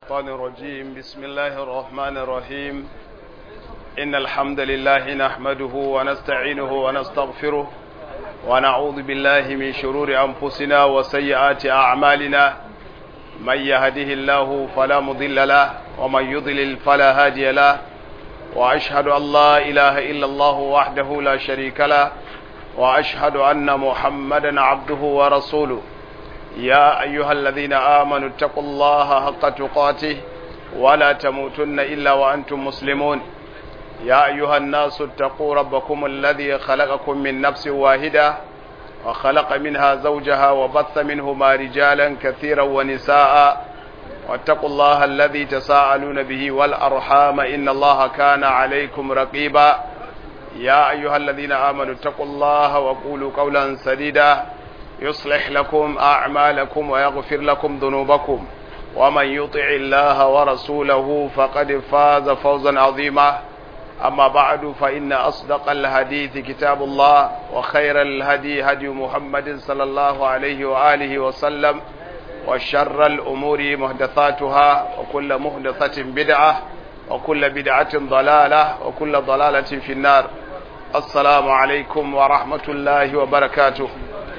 الشيطان الرجيم بسم الله الرحمن الرحيم إن الحمد لله نحمده ونستعينه ونستغفره ونعوذ بالله من شرور أنفسنا وسيئات أعمالنا من يهده الله فلا مضل له ومن يضلل فلا هادي له وأشهد أن لا إله إلا الله وحده لا شريك له وأشهد أن محمدا عبده ورسوله يا أيها الذين آمنوا اتقوا الله حق تقاته ولا تموتن إلا وأنتم مسلمون يا أيها الناس اتقوا ربكم الذي خلقكم من نفس واحدة وخلق منها زوجها وبث منهما رجالا كثيرا ونساء واتقوا الله الذي تساءلون به والأرحام إن الله كان عليكم رقيبا يا أيها الذين آمنوا اتقوا الله وقولوا قولا سديدا يصلح لكم أعمالكم ويغفر لكم ذنوبكم ومن يطع الله ورسوله فقد فاز فوزا عظيما أما بعد فإن أصدق الحديث كتاب الله وخير الهدي هدي محمد صلى الله عليه وآله وسلم وشر الأمور محدثاتها وكل محدثة بدعة وكل بدعة ضلالة وكل ضلالة في النار السلام عليكم ورحمة الله وبركاته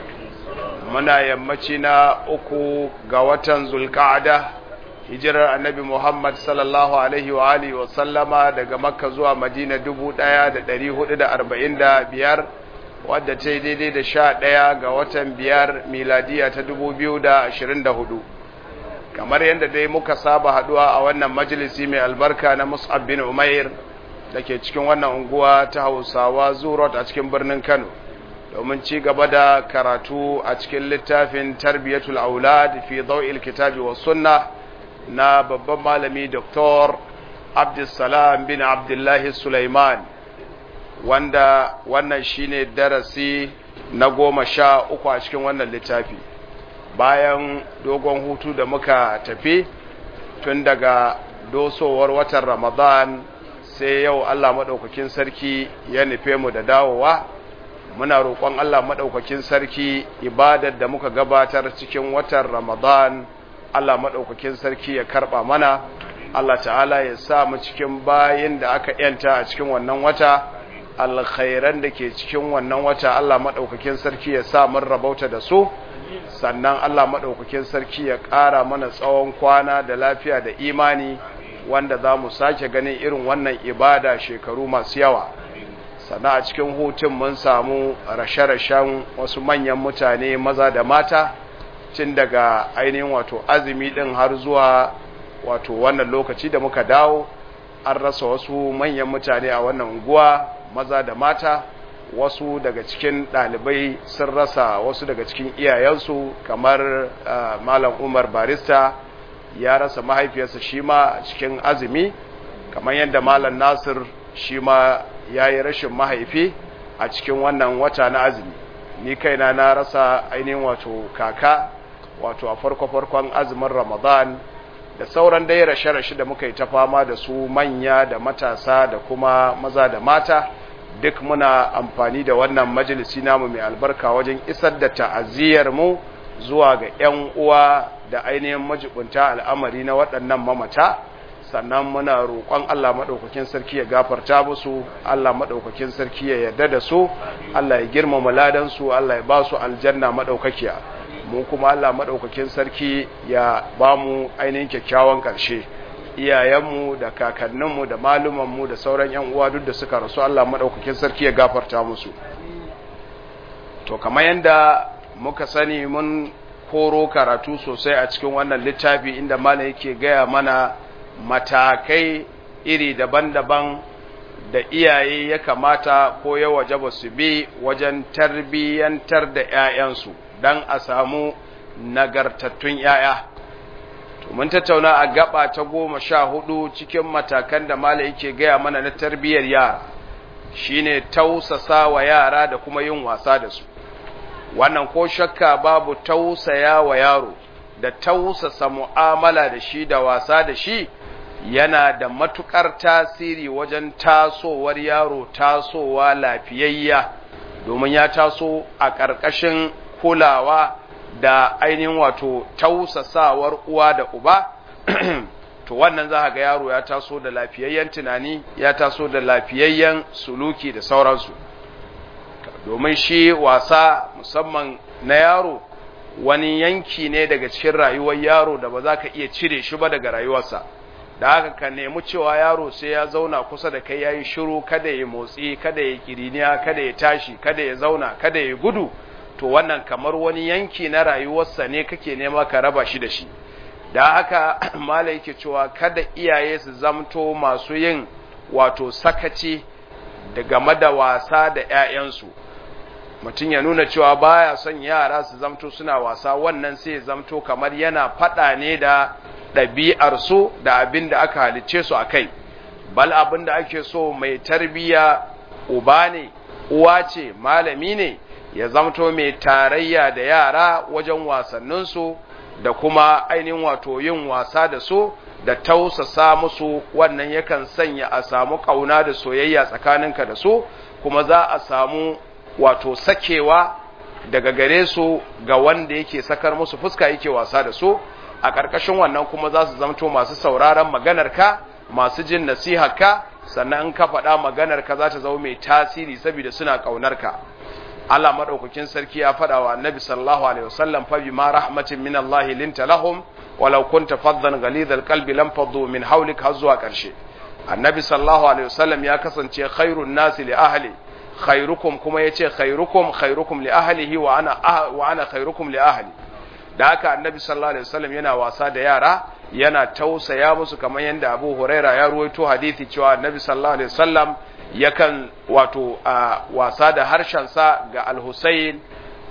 muna yammaci na uku ga watan zulka'ada hijirar annabi Muhammad sallallahu alaihi wa alihi wa sallama daga makka zuwa madina dubu ɗaya da ɗari hudu da arba'in da biyar wadda ta yi daidai da sha ɗaya ga watan biyar miladiya ta dubu biyu da ashirin da hudu kamar yadda dai muka saba haɗuwa a wannan majalisi mai albarka na mus'ab bin umair da ke cikin wannan unguwa ta hausawa zurot a cikin birnin kano domin ci gaba da karatu a cikin littafin tarbiyatul aulad fi daw'il kitabi was sunna na babban malami Dr. Abdulsalam bin Abdullahi Sulaiman wanda wannan shine darasi na goma sha uku a cikin wannan littafi bayan dogon hutu da muka tafi tun daga dosowar watan Ramadan sai yau Allah maɗaukakin sarki ya nufe mu da dawowa muna roƙon Allah maɗaukakin sarki ibadar da muka gabatar cikin watan Ramadan Allah maɗaukakin sarki ya karɓa mana Allah ta'ala ya sa mu cikin bayin da aka yanta a cikin wannan wata alkhairan da ke cikin wannan wata Allah maɗaukakin sarki ya sa mun rabauta da su sannan Allah maɗaukakin sarki ya ƙara mana tsawon kwana da lafiya da imani wanda za mu sake ganin irin wannan ibada shekaru masu yawa sannan a cikin hutun mun samu rashe-rashen wasu manyan mutane maza da mata tun daga ainihin wato azumi din har zuwa wato wannan lokaci da muka dawo an rasa wasu manyan mutane a wannan unguwa maza da mata wasu daga cikin ɗalibai sun rasa wasu daga cikin iyayensu kamar uh, malam umar barista ya rasa mahaifiyarsa shi ma cikin azumi kamar yadda malam nasir shi ma ya yi rashin mahaifi a cikin wannan wata na azumi ni kaina na rasa ainihin wato kaka wato a farko-farkon azumin ramadan da sauran dai rashe-rashe da muka yi ta fama da su manya da matasa da kuma maza da mata duk muna amfani da wannan majalisi namu mai albarka wajen isar da ta'aziyar mu zuwa ga 'yan uwa da ainihin majibunta al'amari na waɗannan mamata sannan muna roƙon Allah maɗaukakin sarki ya gafarta musu Allah maɗaukakin sarki ya yarda da su Allah ya girmama ladansu Allah ya ba su aljanna maɗaukakiya mu kuma Allah maɗaukakin sarki ya ba mu ainihin kyakkyawan ƙarshe iyayenmu da kakanninmu da malumanmu da sauran yan uwa duk da suka rasu Allah maɗaukakin sarki ya gafarta musu to kamar yadda muka sani mun koro karatu sosai a cikin wannan littafi inda malam yake gaya mana matakai iri daban-daban da iyaye ya kamata ko ya wajaba su bi wajen tarbiyyantar da 'ya'yansu don a samu nagartattun 'ya'ya. mun tattauna a gaba ta goma sha hudu cikin matakan da mala yake gaya mana na tarbiyyar yara shine tausasa wa yara da kuma yin wasa da su wannan ko shakka babu tausaya wa yaro da tausasa mu'amala da shi da wasa da shi yana da matukar tasiri wajen tasowar yaro tasowa lafiyayya domin ya taso a ƙarƙashin kulawa da ainihin wato tausasawar uwa da uba to wannan za ga yaro ya taso da lafiyayyen tunani ya taso da lafiyayyen suluki da sauransu domin shi wasa musamman na yaro wani yanki ne daga cikin rayuwar yaro da ba za ka iya cire shi ba daga rayuwarsa da haka ka nemi cewa yaro sai ya zauna kusa da kai yayi shiru kada ya motsi kada ya kiriniya kada ya tashi kada ya zauna kada ya gudu to wannan kamar wani yanki na rayuwarsa ne kake nema ka raba shi da shi da haka mala yake cewa kada iyaye su zamto masu yin wato sakaci da game da wasa da 'ya'yansu mutum ya nuna cewa baya son yara su zamto suna wasa wannan sai ya zamto kamar yana faɗa ne da ɗabi'arsu da abin da aka halicce su a kai bal abin da ake so mai tarbiya uba ne uwa ce malami ne ya zamto mai tarayya da yara wajen wasanninsu da kuma ainihin wato yin wasa da su da tausasa musu wannan yakan sanya a samu ƙauna da soyayya tsakaninka da su kuma za a samu wato sakewa daga gare su ga wanda yake sakar musu fuska yake wasa da su a ƙarƙashin wannan kuma za su zamto masu sauraron maganarka masu jin nasiharka sannan in ka faɗa maganarka za ta zama mai tasiri saboda suna ƙaunarka Allah madaukakin sarki ya faɗa wa Annabi sallallahu alaihi wasallam fa bima rahmatin min Allah linta lahum walau kunta faddan ghalidhal qalbi lam faddu min hawlik har zuwa ƙarshe Annabi sallallahu alaihi wasallam ya kasance khairun nasi li ahli khairukum kuma yace khairukum khairukum li ahlihi wa ana wa ana khairukum li ahli da haka Annabi sallallahu alaihi wasallam yana wasa da yara yana tausaya musu kamar yadda Abu Huraira ya ruwaito hadisi cewa Annabi sallallahu alaihi wasallam yakan wato wasa da harshensa ga al-Husayn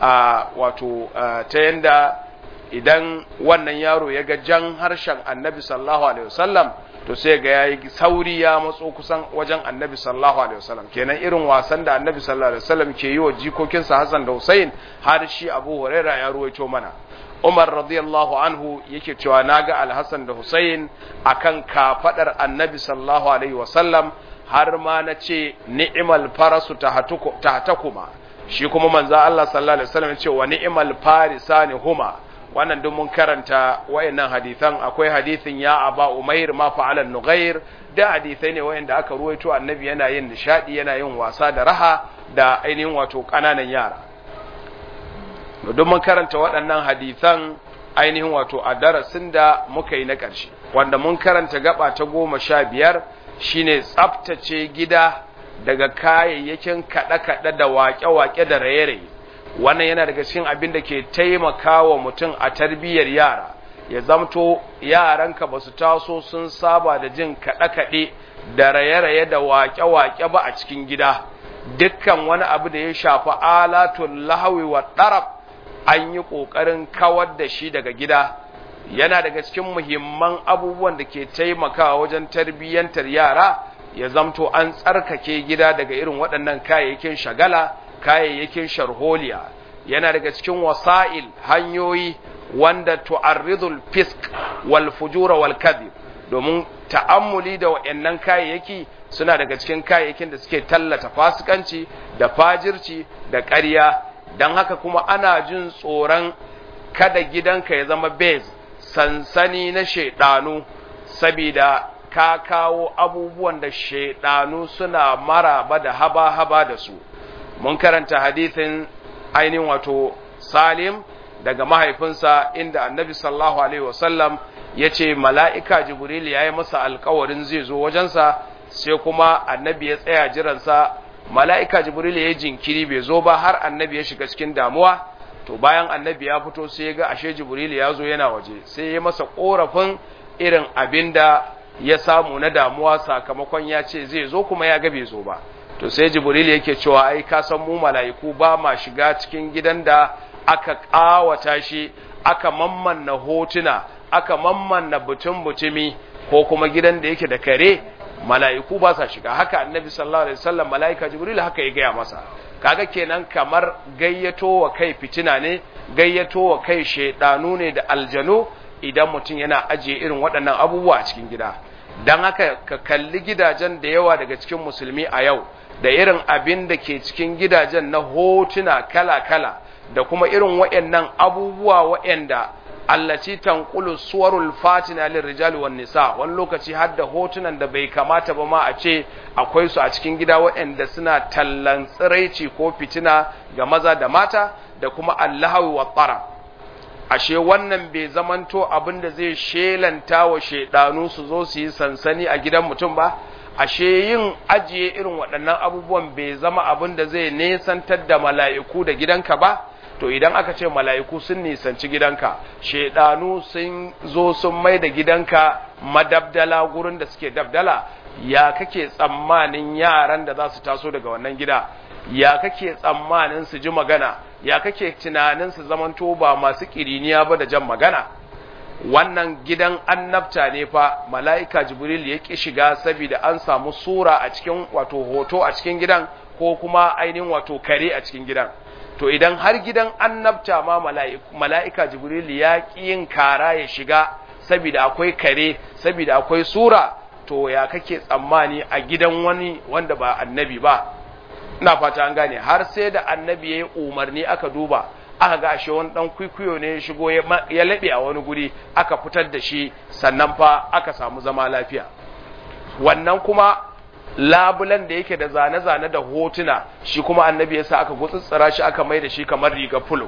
wato ta yanda idan wannan yaro ya ga jan harshen Annabi sallallahu alaihi wasallam to sai ga yayi sauri ya matso kusan wajen Annabi sallallahu alaihi wasallam kenan irin wasan da Annabi sallallahu alaihi wasallam ke yi wa jikokinsa Hassan da Husayn har shi Abu Huraira ya ruwaito mana Umar radiyallahu anhu yake cewa naga Al-Hassan da Hussein akan kafadar Annabi sallallahu alaihi wasallam har ma na ce ni'mal farasu tahtakuma shi kuma manzo Allah sallallahu alaihi wasallam ce wa ni'mal farisani huma wannan duk mun karanta wayannan hadisan akwai hadisin ya aba umair ma fa'ala nughair da hadisai ne wayanda aka ruwaito annabi yana yin nishadi yana yin wasa da raha da ainihin wato kananan yara don mun karanta waɗannan hadisan ainihin wato a darasin da muka yi na ƙarshe wanda mun karanta gaba ta goma sha biyar shine tsaftace gida daga kayayyakin kaɗe-kaɗe da waƙe-waƙe da raye-raye wannan yana daga cikin abin da ke taimakawa mutum a tarbiyyar yara ya zamto yaranka ba su taso sun saba da jin kaɗe-kaɗe da raye-raye da waƙe-waƙe ba a cikin gida dukkan wani abu da ya shafi alatul lahawi wa ɗarab an yi ƙoƙarin kawar da shi daga gida yana daga cikin muhimman abubuwan da ke taimakawa wajen tarbiyyantar yara ya zamto an tsarkake gida daga irin waɗannan kayayyakin shagala kayayyakin sharholiya yana daga cikin wasa'il hanyoyi wanda tu'arridul fisk wal fujura wal kadhib domin ta'ammuli da waɗannan kayayyaki suna daga cikin kayayyakin da suke tallata fasikanci da fajirci da ƙarya don haka kuma ana jin tsoron kada gidanka ya zama bez sansani na shaidanu sabida ka kawo abubuwan da shaidanu suna maraba da haba-haba da su mun karanta hadithin ainihin wato salim daga mahaifinsa inda annabi sallallahu alaihi wasallam ya ce mala'ika jibril ya yi masa alkawarin zai zo wajensa sai kuma annabi ya tsaya jiransa mala'ika jibril ya yi jinkiri bai zo ba har annabi ya shiga cikin damuwa to bayan annabi ya fito sai ya ga ashe jibril ya zo yana waje sai ya masa korafin irin abin da ya samu na damuwa sakamakon ya ce zai zo kuma ya ga bai zo ba to sai jibril yake cewa ai ka san mu mala'iku ba ma shiga cikin gidan da aka ƙawata shi aka mammanna hotuna aka mammanna butun butumi ko kuma gidan da yake da kare mala'iku ba sa shiga haka annabi sallallahu alaihi wasallam mala'ika jibril haka ya gaya masa kaga kenan kamar gayyato wa kai fitina ne gayyato wa kai shedanu ne da aljanu idan mutum yana ajiye irin waɗannan abubuwa a cikin gida dan haka ka kalli gidajen da yawa daga cikin musulmi a yau da irin abin da ke cikin gidajen na hotuna kala-kala da kuma irin waɗannan abubuwa waɗanda allati tanqulu suwarul fatina lirrijali wan nisa wani lokaci har da hotunan da bai kamata ba ma a ce akwai su a cikin gida waɗanda suna tallan tsiraici ko fitina ga maza da mata da kuma allahawi wa tsara ashe wannan bai zamanto abin da zai shelanta wa shaidanu su zo su yi sansani a gidan mutum ba ashe yin ajiye irin waɗannan abubuwan bai zama abin da zai nesantar da mala'iku da gidanka ba to idan aka ce mala'iku sun nisanci gidanka shaidanu sun zo sun mai da gidanka madabdala gurin da suke dabdala ya kake tsammanin yaran da za su taso daga wannan gida ya kake tsammanin su ji magana ya kake tunanin su zamanto ba masu kiriniya ba da jan magana wannan gidan annabta ne fa mala'ika jibril ya ki shiga saboda an samu sura a cikin wato hoto a cikin gidan ko kuma ainihin wato kare a cikin gidan to idan har gidan annabta ma mala'ika jibril ya ƙi yin kara ya shiga saboda akwai kare saboda akwai sura to ya kake tsammani a gidan wani wanda ba annabi ba ina fata an gane har sai da annabi ya yi umarni aka duba aka ga ashe wani dan kwikwiyo ne ya shigo ya laɓe a wani guri aka fitar da shi sannan fa aka samu zama lafiya wannan kuma labulan da yake da zane-zane da hotuna shi kuma annabi ya sa aka gutsutsura shi aka mai da shi kamar riga fulo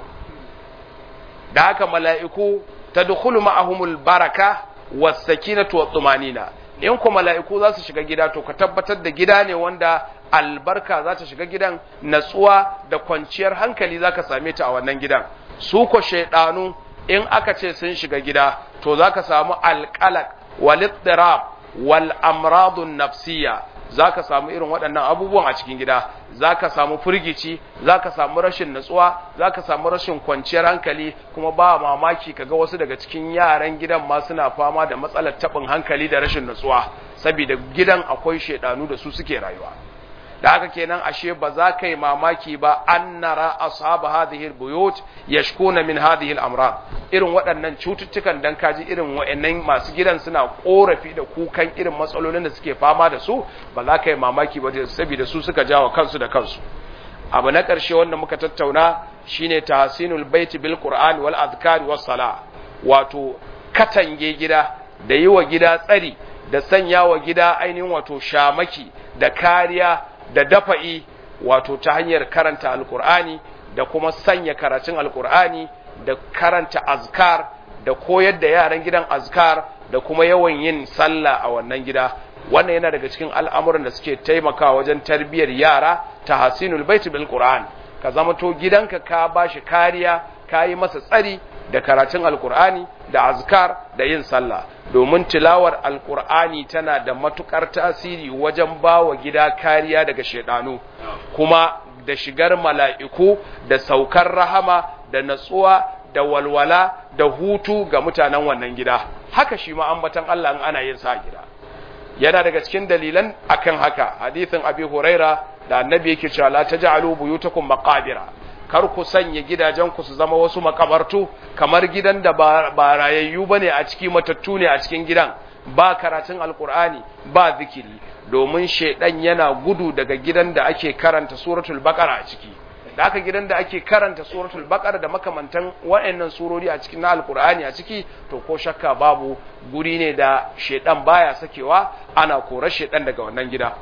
da haka mala'iku ta dukulu ma'ahumul baraka wasakinatu wa tsumanina in ku mala'iku za su shiga gida to ka tabbatar da gida ne wanda albarka za ta shiga gidan natsuwa da kwanciyar hankali za ka same ta a wannan gidan su ko shaidanu in aka ce sun shiga gida to za ka samu alƙalak walittirab wal amradun nafsiyya za ka samu irin waɗannan abubuwan a cikin gida za ka samu firgici za ka samu rashin natsuwa za ka samu rashin kwanciyar hankali kuma ba mamaki kaga wasu daga cikin yaran gidan ma suna fama da matsalar taɓin hankali da rashin natsuwa saboda gidan akwai shaidanu da su suke rayuwa da haka kenan ashe ba za ka yi mamaki ba an nara ashab hadhihi albuyut yashkuna min hadhihi al-amrad irin waɗannan cututtukan dan kaji irin waɗannan masu gidan suna korafi da kukan irin matsalolin da suke fama da su ba za ka yi mamaki ba saboda su suka jawo kansu da kansu abu na ƙarshe wanda muka tattauna shine tahsinul baiti bil qur'an wal azkar was sala wato katange gida da yi wa gida tsari da sanya wa gida ainihin wato shamaki da kariya da dafa'i wato ta hanyar karanta alkur'ani da kuma sanya karatun alkur'ani da karanta azkar da koyar da yaran gidan azkar da kuma yawan yin sallah a wannan gida wannan yana daga cikin al'amuran da suke taimakawa wajen tarbiyyar yara ta hasinul baiti bil qur'an ka zama to gidanka ka bashi kariya ka yi masa tsari da karatun alkur'ani da azkar da yin sallah domin tilawar alkur'ani tana da matukar tasiri wajen ba wa gida kariya daga shaidanu kuma da shigar mala'iku da saukar rahama da natsuwa da walwala da hutu ga mutanen wannan gida haka shi ma ambatan Allah in ana yin sa gida yana daga cikin dalilan akan haka hadithin abi huraira da annabi yake cewa la taj'alu buyutakum maqabira kar ku sanya gidajenku su zama wasu makabartu kamar gidan da ba rayayyu bane a ciki matattu ne a cikin gidan ba karatun alkur'ani ba zikiri domin shaidan yana gudu daga gidan da ake karanta suratul baqara a ciki da aka gidan da ake karanta suratul baqara da makamantan waɗannan surori a cikin alkur'ani a ciki to ko shakka babu guri ne da shaidan baya sakewa ana korar shaidan daga wannan gida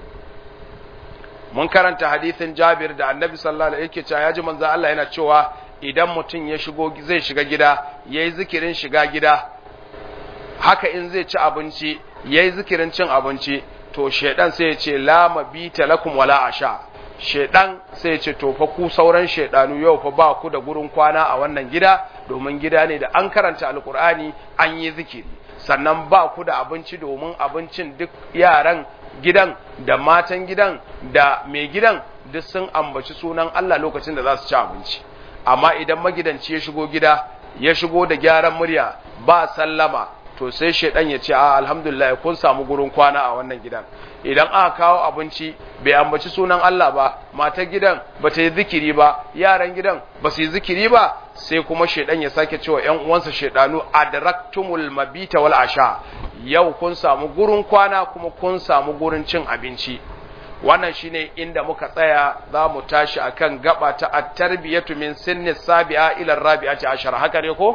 mun karanta hadisin Jabir da Annabi sallallahu alaihi yake cewa yaji manzo Allah yana cewa idan mutum ya shigo zai shiga gida yayi zikirin shiga gida haka in zai ci abinci yayi zikirin cin abinci to shedan sai ya ce la mabita lakum wala asha shedan sai ya ce to fa ku sauran shedanu yau fa ba ku da gurin kwana a wannan gida domin gida ne da an karanta alkur'ani an yi zikiri sannan ba ku da abinci domin abincin duk yaran gidan da matan gidan da mai gidan duk sun ambaci sunan Allah lokacin da za su ci abinci amma idan magidanci ya shigo gida ya shigo da gyaran murya ba sallama to sai shaidan ya ce a alhamdulillah kun samu gurin kwana a wannan gidan idan aka kawo abinci bai ambaci sunan Allah ba matar gidan ba ta yi zikiri ba yaran gidan ba su yi zikiri ba sai kuma shaidan ya sake cewa ƴan uwansa shaidanu adraktumul mabita wal asha yau kun samu gurin kwana kuma kun samu gurin cin abinci wannan shine inda muka tsaya za mu tashi akan gaba ta at-tarbiyatu min sinni sabi'a ila rabi'ati ashar haka ne ko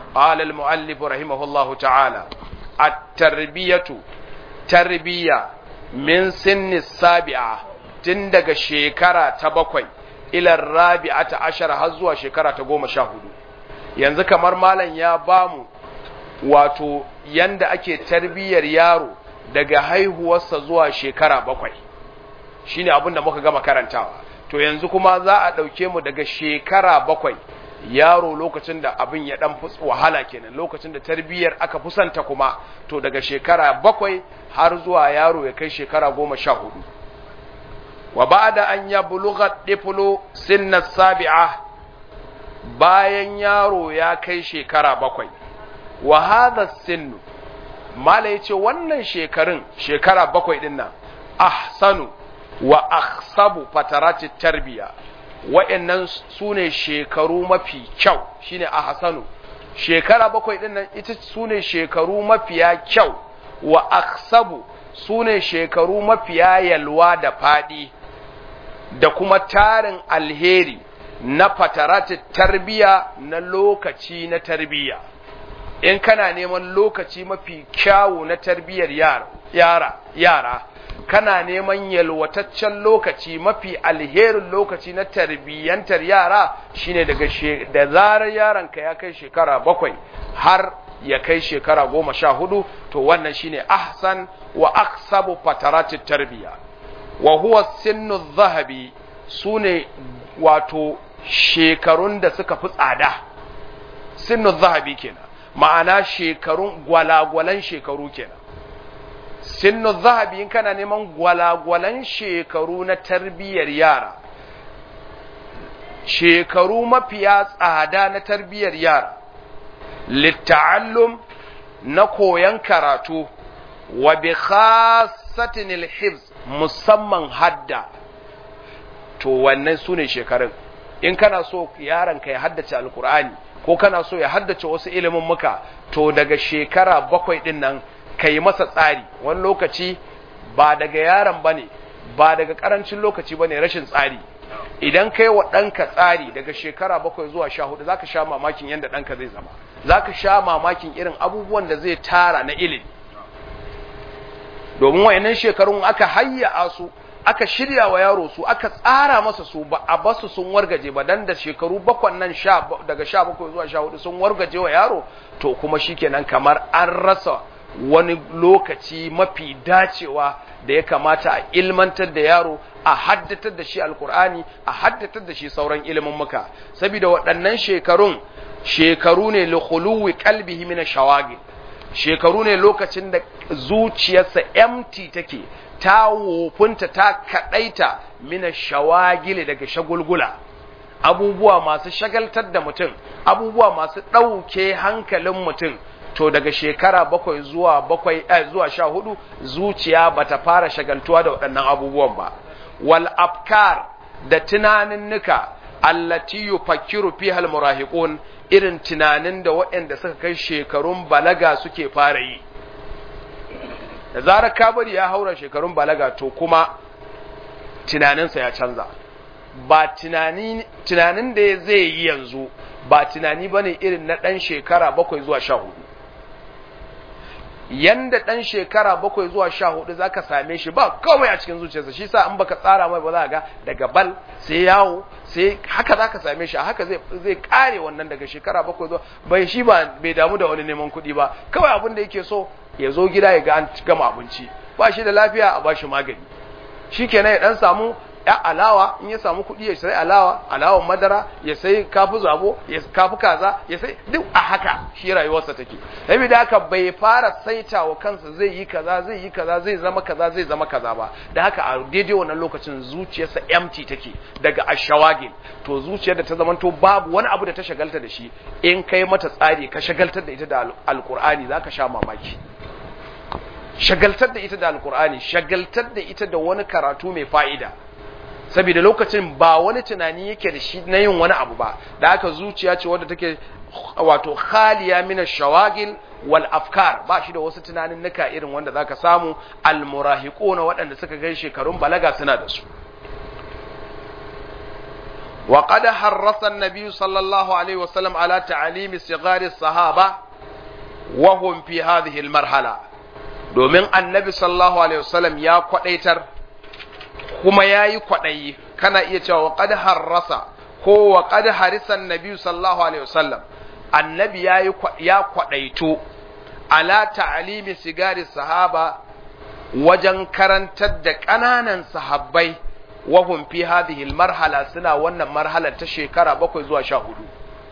قال المؤلف رحمه الله تعالى التربية تربية من سن السابعة تندق شيكرة تبقي إلى الرابعة عشر هزوة شيكرة تقوم شاهد yanzu kamar malam ya bamu wato yanda ake tarbiyyar yaro daga haihuwarsa zuwa shekara bakwai shine abin da muka gama karantawa to yanzu kuma za a ɗauke mu daga shekara bakwai yaro lokacin da abin ya ɗan wahala kenan lokacin da tarbiyyar aka fusanta kuma to daga shekara bakwai har zuwa yaro ya kai shekara goma sha hudu wa ba da an ya buluga ɗifulu sinna sabi'a bayan yaro ya kai shekara bakwai wa hadha sinnu mala yace wannan shekarun shekara bakwai din nan ahsanu wa akhsabu fatarati tarbiya wa'annan sune shekaru mafi kyau shine ahsanu shekara bakwai din nan ita sune shekaru mafiya kyau wa akhsabu sune shekaru mafiya yalwa da fadi da kuma tarin alheri na fatarati tarbiya na lokaci na tarbiya in kana neman lokaci mafi kyawu na tarbiyyar yara yara kana neman yalwataccen lokaci mafi alherin lokaci na tarbiyyantar yara shine daga da zarar yaronka ya kai shekara bakwai har ya kai shekara goma sha hudu to wannan shine ahsan wa aksabu fataratit tarbiya wa huwa sinnu zahabi sune wato shekarun da suka fi tsada sinnu zahabi kenan ma'ana shekarun gwalagwalan shekaru kenan sinnu zahabi in kana neman gwalagwalan shekaru na tarbiyyar yara shekaru mafiya tsada na tarbiyyar yara litta'allum na koyan karatu wa bi khassatin alhifz musamman hadda to wannan sune shekarun in kana so yaronka ya haddace alkur'ani ko kana so ya haddace wasu ilimin muka to daga shekara bakwai din nan ka yi masa tsari wani lokaci ba daga yaron ba ne ba daga karancin lokaci ba ne rashin tsari idan ka yi wa ɗanka tsari daga shekara bakwai zuwa sha hudu za ka sha mamakin yadda ɗanka zai zama za ka sha mamakin irin abubuwan da zai tara na ilimi domin wayannan shekarun aka hayya su aka shirya wa yaro su aka tsara masa su ba a basu sun wargaje ba dan da shekaru bakwan nan sha daga sha bakwai zuwa sha hudu sun wargaje wa yaro to kuma shikenan kamar an rasa wani lokaci mafi dacewa da ya kamata a ilmantar da yaro a haddatar da shi alkur'ani a haddatar da shi sauran ilimin muka saboda waɗannan shekarun shekaru ne likhuluwi qalbihi min shawagil shekaru ne lokacin da zuciyarsa empty take ta wofunta ta kadaita mina shawagili daga shagulgula abubuwa masu shagaltar da mutum abubuwa masu ɗauke hankalin mutum to daga shekara bakwai zuwa bakwai eh, zuwa sha hudu zuciya bata fara shagaltuwa da waɗannan abubuwan ba wal afkar da tunaninnika allati yufakkiru fiha al murahiqun irin tunanin da waɗanda suka kai shekarun balaga suke fara yi da zarar kabari ya haura shekarun balaga to kuma tunaninsa ya canza ba tunanin da zai yi yanzu ba tunani ba ne irin na ɗan shekara bakwai zuwa sha hudu yanda ɗan shekara bakwai zuwa sha hudu za ka same shi ba kawai a cikin zuciyarsa shi sa in baka tsara mai ba za ga daga bal sai yawo sai haka za ka same shi a haka zai kare wannan daga shekara bakwai zuwa bai shi ba bai damu da wani neman kuɗi ba kawai abin da yake so ya zo gida ya ga an gama abinci ba shi da lafiya a ba shi magani shi kenan ya ɗan samu ya alawa in ya samu kuɗi ya sai alawa alawan madara ya sai kafu zabo ya kafu kaza ya sai duk a haka shi rayuwarsa take saboda haka bai fara saita wa kansa zai yi kaza zai yi kaza zai zama kaza zai zama kaza ba da haka a daidai wannan lokacin zuciyarsa empty take daga ashawagil to zuciyar da ta zamanto babu wani abu da ta shagalta da shi in kai mata tsari ka shagaltar da ita da alkur'ani zaka sha mamaki shagaltar da ita da alkur'ani shagaltar da ita da wani karatu mai fa'ida saboda lokacin ba wani tunani yake da shi na yin wani abu ba da aka zuciya ce wadda take wato khaliya min shawagil wal afkar ba shi da wasu tunanin nuka irin wanda zaka samu al murahiquna waɗanda suka kai shekarun balaga suna da su wa qad harrasa an-nabi sallallahu alaihi wasallam ala ta'limi sigari sahaba wa hum fi hadhihi al-marhala domin annabi sallallahu alaihi wasallam ya kwadaitar kuma yayi kwadayi kana iya cewa wa qad harrasa ko wa qad harisa an-nabi sallallahu alaihi wasallam annabi yayi ya kwadaito ala ta'limi sigari sahaba wajen karantar da ƙananan sahabbai wahum fi hadhihi marhala suna wannan marhalar ta shekara bakwai zuwa sha hudu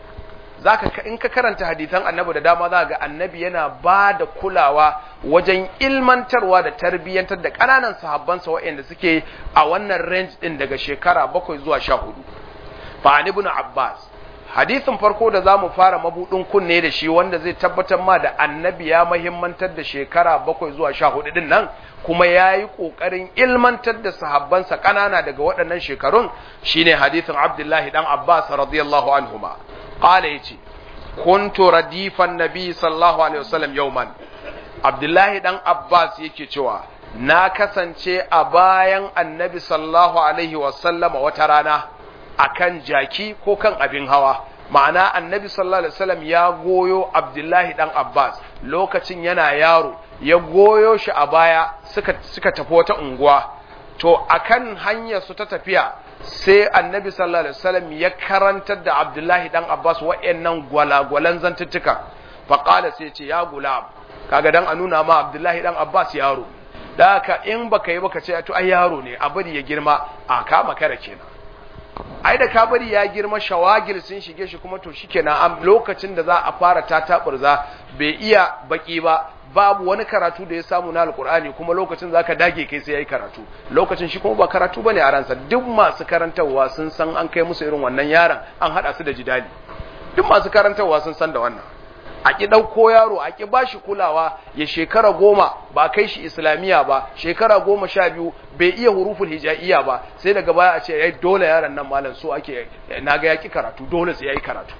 zaka in ka karanta hadisan annabi da dama za ga annabi yana ba da kulawa wajen ilmantarwa da tarbiyyantar da ƙananan sahabbansa waɗanda suke a wannan range din daga shekara bakwai zuwa sha hudu fa ibn abbas hadisin farko da za mu fara mabudin kunne da shi wanda zai tabbatar ma da annabi ya mahimmantar da shekara bakwai zuwa sha hudu din nan kuma ya yi ƙoƙarin ilmantar da sahabbansa ƙanana daga waɗannan shekarun shine hadisin abdullahi dan abbas radiyallahu anhuma qala yace kuntu radifan nabi sallallahu alaihi wasallam yawman abdullahi dan abbas yake cewa na kasance a bayan annabi sallallahu alaihi wasallam wata rana akan jaki ko kan abin hawa ma'ana annabi sallallahu alaihi wasallam ya goyo abdullahi dan abbas lokacin yana yaro ya goyo shi a baya suka suka tafi wata unguwa to akan hanyar su ta tafiya sai annabi sallallahu alaihi wasallam ya karantar da abdullahi dan abbas wa'annan gwalagwalan zantuttuka fa qala sai ce ya gulam kaga dan a nuna ma abdullahi dan abbas yaro da haka in baka yi baka ce to ai yaro ne a bari ya girma a kama kare kenan ai da kabari ya girma shawagir sun shige shi kuma to shikenan a lokacin da za a fara tataburza bai iya baki ba babu wani karatu da ya samu na alkur'ani kuma lokacin zaka dage kai sai yayi karatu lokacin shi kuma ba karatu bane a ransa duk masu karantarwa sun san an kai musu irin wannan yaron an hada su da jidali duk masu karantarwa sun san da wannan a ki ɗauko yaro a ki bashi kulawa ya shekara goma ba kai shi islamiyya ba shekara goma sha biyu bai iya huruful hijaiya ba sai daga baya a ce yayi dole yaron nan malam so ake naga ya ki karatu dole sai yayi karatu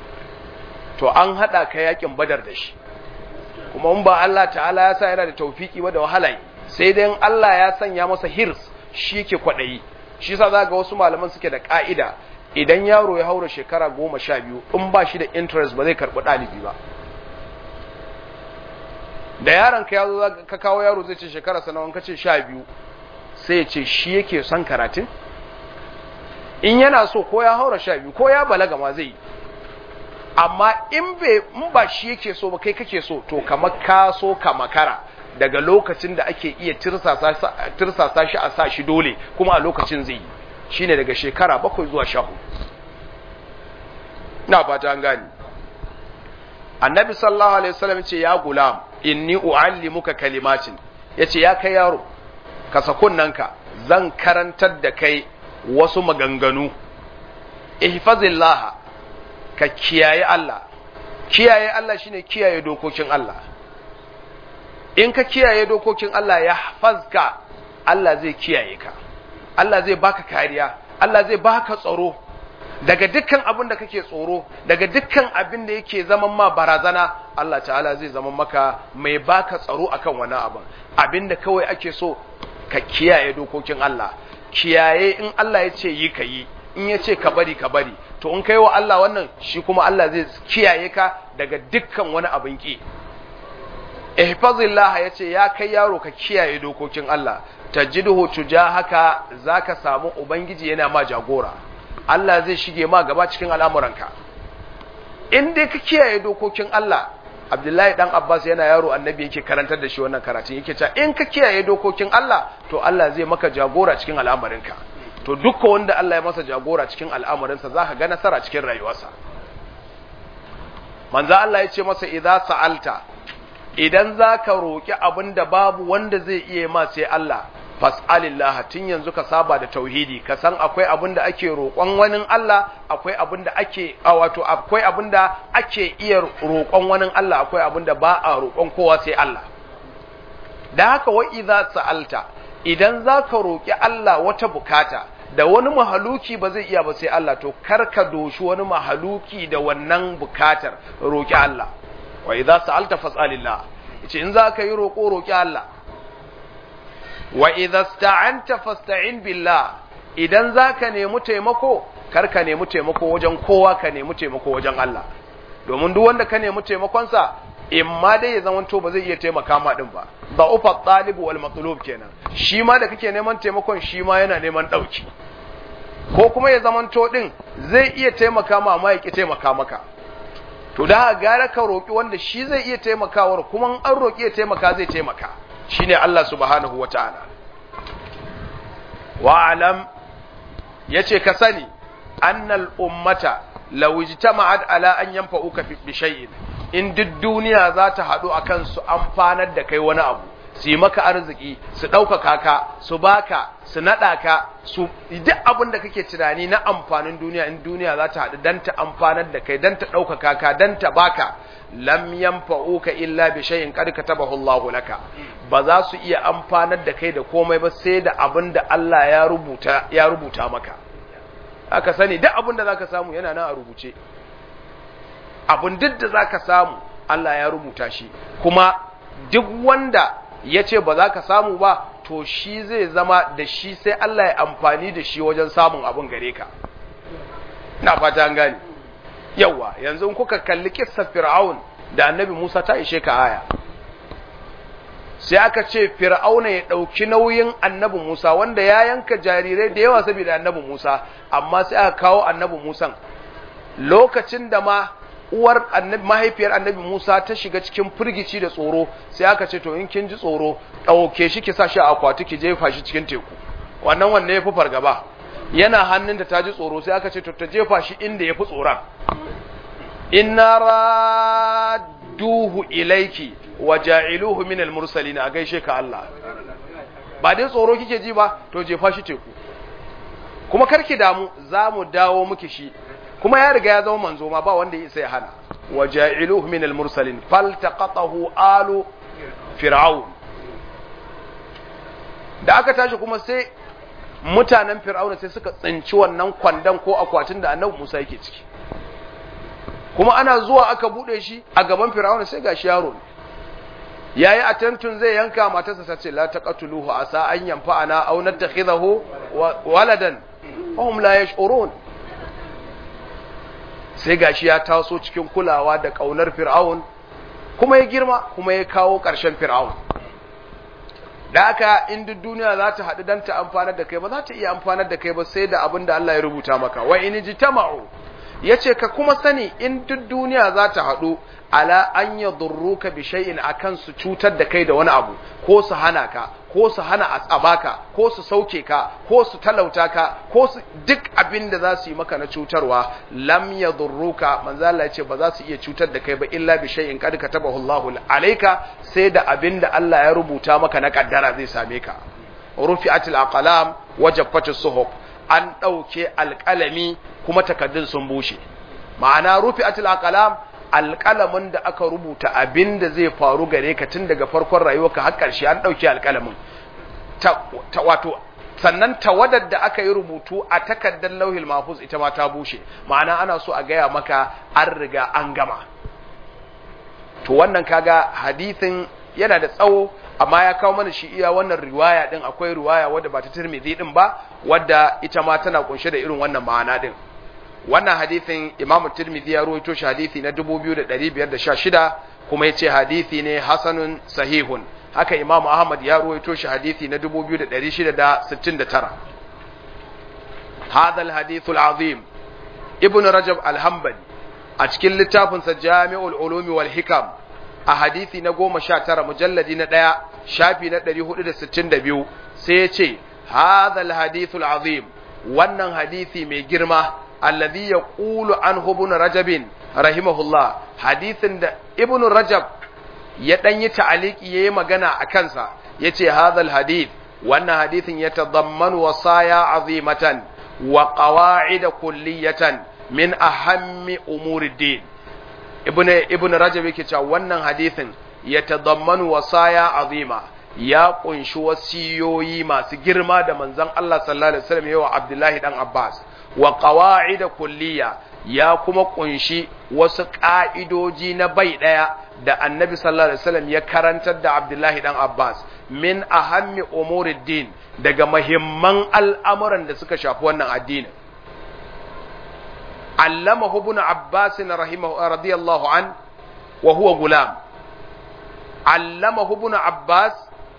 to an hada ka yakin badar da shi kuma in ba Allah ta'ala ya sa yana da taufiki ba da wahala sai dai Allah ya sanya masa hirs shi ke kwaɗayi shi sa za ga wasu malaman suke da ka'ida idan yaro ya haura shekara goma sha biyu in ba shi da interest ba zai karɓi ɗalibi ba da yaron ka yazo ka kawo yaro zai ce shekara sanawan ka ce sha biyu sai ya ce shi yake son karatun in yana so ko ya haura sha biyu ko ya balaga ma zai yi amma in bai in ba shi yake so ba kai kake so to kamar ka so ka makara daga lokacin da ake iya tirsasa shi a sa shi dole kuma a lokacin zai yi shine daga shekara bakwai zuwa sha hudu na fata an gani annabi sallallahu alaihi wasallam ce ya gulam inni uallimuka kalimatin yace ya kai yaro ka sakunnanka zan karantar da kai wasu maganganu ihfazillah ka kiyaye Allah kiyaye Allah shine kiyaye dokokin Allah in ka kiyaye dokokin Allah ya hafazka Allah zai kiyaye ka Allah zai baka kariya Allah zai baka tsaro daga dukkan abin da kake tsoro daga dukkan abin da yake zaman ma barazana Allah ta'ala zai zama maka mai baka tsaro akan wani abin abin da kawai ake so ka kiyaye dokokin Allah kiyaye in Allah ya ce yi ka yi in ya ce ka bari ka bari to in kai wa Allah wannan shi kuma Allah zai kiyaye ka daga dukkan wani abin ki ihfazillah ya ce ya kai yaro ka kiyaye dokokin Allah tajiduhu tujahaka zaka samu ubangiji yana ma jagora Allah zai shige ma gaba cikin al'amuranka in dai ka kiyaye dokokin Allah Abdullahi dan Abbas yana yaro annabi yake karantar da shi wannan karatun yake cewa in ka kiyaye dokokin Allah to Allah zai maka jagora cikin al'amarinka to dukkan wanda Allah ya masa jagora cikin al'amarinsa zaka ga nasara cikin rayuwarsa manzo Allah ya ce masa idza sa'alta idan zaka roki abin da babu wanda zai iya ma sai Allah fas'alillah tun yanzu ka saba da tauhidi ka san akwai abin da ake roƙon wani Allah akwai abin da ake wato akwai abin da ake iya roƙon wani Allah akwai abin da ba a roƙon kowa sai Allah da haka wa idza sa'alta idan zaka roƙi Allah wata bukata da wani mahaluki ba zai iya ba sai Allah to kar ka doshi wani mahaluki da wannan bukatar roƙi Allah wa idza sa'alta fas'alillah yace in zaka yi roƙo roƙi Allah wa idza sta'anta fasta'in billah idan zaka nemi taimako kar ka nemi taimako wajen kowa ka nemi taimako wajen Allah domin duk wanda ka nemi taimakonsa in ma dai ya zama to ba zai iya taimaka ma din ba da ufa talibu wal matlub kenan shi ma da kake neman taimakon shi ma yana neman dauki ko kuma ya zama to din zai iya taimaka ma amma ya ki taimaka maka to da gara ka roki wanda shi zai iya taimakawar kuma an roki ya taimaka zai taimaka shine Allah subhanahu wataala wa alam yace ka sani annal ummata law ijtama'at ala an yanfa'uka bi shay'in in duk duniya za ta haɗu a kan su amfanar da kai wani abu su yi maka arziki su ɗaukaka ka su baka su naɗa ka su duk abin da kake tunani na amfanin duniya in duniya za ta haɗu don ta amfanar da kai don ta ɗaukaka ka don ta baka lam yanfa'uka illa bi shay'in qad katabahu Allah laka ba za su iya amfanar da kai da komai ba sai da abin da Allah ya rubuta ya rubuta maka aka sani duk abin da zaka samu yana nan a rubuce abin duk da za ka samu Allah ya rubuta shi kuma duk wanda ya ce ba za ka samu ba to shi zai zama da shi sai Allah ya amfani da shi wajen samun abin gare ka na fata an gane yawa yanzu kuka kalli kissar fir'aun da annabi Musa ta ishe ka aya sai aka ce fir'auna ya ɗauki nauyin annabi Musa wanda ya yanka jarirai da yawa saboda annabi Musa amma sai aka kawo annabi Musan lokacin da ma uwar annabi mahaifiyar annabi Musa ta shiga cikin firgici da tsoro sai aka ce to in kin ji tsoro ɗauke shi ki sa shi a akwati ki jefa shi cikin teku wannan wanne ya fi fargaba yana hannun da ta ji tsoro sai aka ce to ta jefa shi inda ya fi tsoron inna radduhu ilaiki wa ja'iluhu min al-mursalin a gaishe ka Allah ba dai tsoro kike ji ba to jefa shi teku kuma karki damu za mu dawo miki shi kuma ya riga ya zama manzo ma ba wanda ya isa ya hana wa ja'iluhu min al-mursalin faltaqatahu alu fir'aun da aka tashi kuma sai mutanen fir'auna sai suka tsinci wannan kwandon ko akwatin da annabi Musa yake ciki kuma ana zuwa aka bude shi a gaban fir'auna sai gashi yaro ne yayi attemptun zai yanka matarsa ta ce la taqatuluhu asa an yanfa'ana aw nattakhidahu waladan hum la yash'urun sai gashi ya taso cikin kulawa da kaunar fir'aun kuma ya girma kuma ya kawo ƙarshen fir'aun da haka in duk duniya za ta haɗu don ta amfanar da kai ba za ta iya amfanar da kai ba sai da abin da Allah ya rubuta maka wa in jitama'u yace ka kuma sani in duk duniya za ta haɗu ala an yadurruka bi shay'in akan su cutar da kai da wani abu ko su hana ka ko su hana a tsabaka ko su sauke ka ko su talauta ka ko su duk abin da za su yi maka na cutarwa lam yadurruka manzo Allah yace ba za su iya cutar da kai ba illa bi shay'in qad katabahu Allahu alayka sai da abin da Allah ya rubuta maka na kaddara zai same ka rufi'atil aqlam wajaffatis suhuf an dauke alqalami kuma takaddun sun bushe ma'ana rufi'atil aqlam alƙalamin da aka rubuta abin da zai faru gare ka tun daga farkon rayuwarka har ƙarshe an ɗauki alƙalamin wato sannan tawadar da aka yi rubutu a takardar lauhil mahfuz ita ma ta bushe ma'ana ana so a gaya maka an riga an gama to wannan kaga hadisin yana da tsawo amma ya kawo mana shi iya wannan riwaya din akwai riwaya wadda ba ta tirmidhi din ba wadda ita ma tana kunshe da irin wannan ma'ana din wannan hadithin Imam Tirmidhi ya rawaito shi hadithi na 2516 kuma yace hadithi ne hasanun sahihun haka Imam Ahmad ya rawaito shi hadithi na 2669 هذا الحديث العظيم ابن رجب الحنبلي a cikin littafinsa Jami'ul Ulumi wal Hikam a hadisi na 19 mujalladi na 1 shafi na 462 sai ya ce hadha al-hadithul azim wannan hadisi mai girma alladhi yaqulu anhu ibn rajab rahimahullah hadisin da ibn rajab ya dan yi ta'aliki yayi magana a kansa yace hadhal hadith wannan hadisin ya tadammanu wasaya azimatan wa qawaid kulliyatan min ahammi umuriddin ibn ibn rajab yake cewa wannan hadisin ya tadammanu wasaya azima ya kunshi wasiyoyi masu girma da manzon Allah sallallahu alaihi wasallam yawa Abdullahi dan Abbas wa qawa'id kulliya ya kuma kunshi wasu ƙa'idoji na bai ɗaya da annabi sallallahu alaihi wasallam ya karantar da Abdullahi dan Abbas min ahammi umuriddin daga mahimman al'amuran da suka shafi wannan addinin allamahu ibn abbas rahimahu radiyallahu an wa huwa gulam allamahu ibn abbas